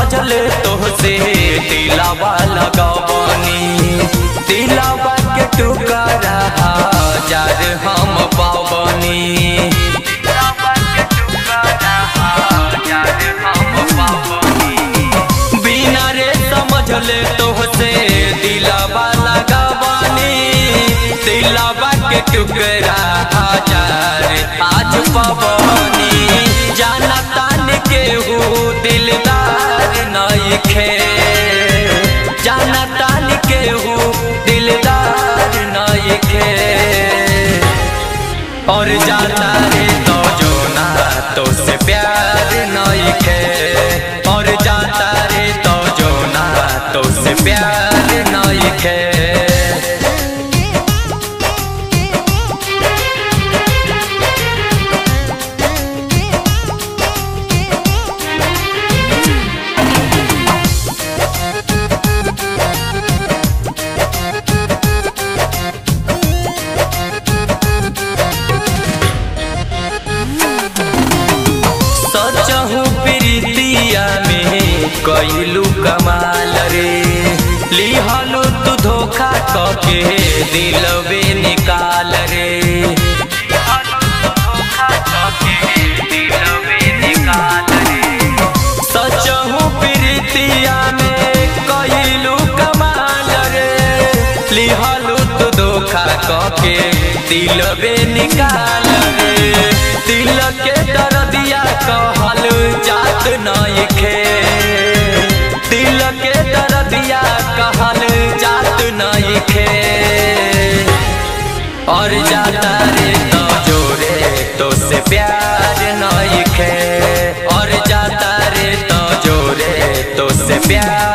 समझले तोहसे दिलावा लगवनी दिलावा के टुकड़ा हजार हम पावनी दिलावा के टुकड़ा हजार हम पावनी बिना रे समझले तोहसे दिलावा लगवनी दिलावा के टुकड़ा हजार आज पवनी जाना तान के हूँ दिलदार नइखे जाना तान के हूँ दिलदार नइखे और जाता रे तो जो ना तो से प्यार नइखे और जाता रे तो जो ना तो से प्यार नइखे सचहु प्रीतिया में कैलू कमाल रे लिहलू तू धोखा कके दिलवे निकाल रे सचहु प्रीतिया में कैलू कमाल रे लिहलू तू धोखा कके दिलवे निकाल रे दिल के दर्दिया कहल जात नइखे दिल के दर्दिया कहल जात नइखे और जाता रे तो जोरे तो से प्यार नइखे और जाता रे तो जोरे तो से प्यार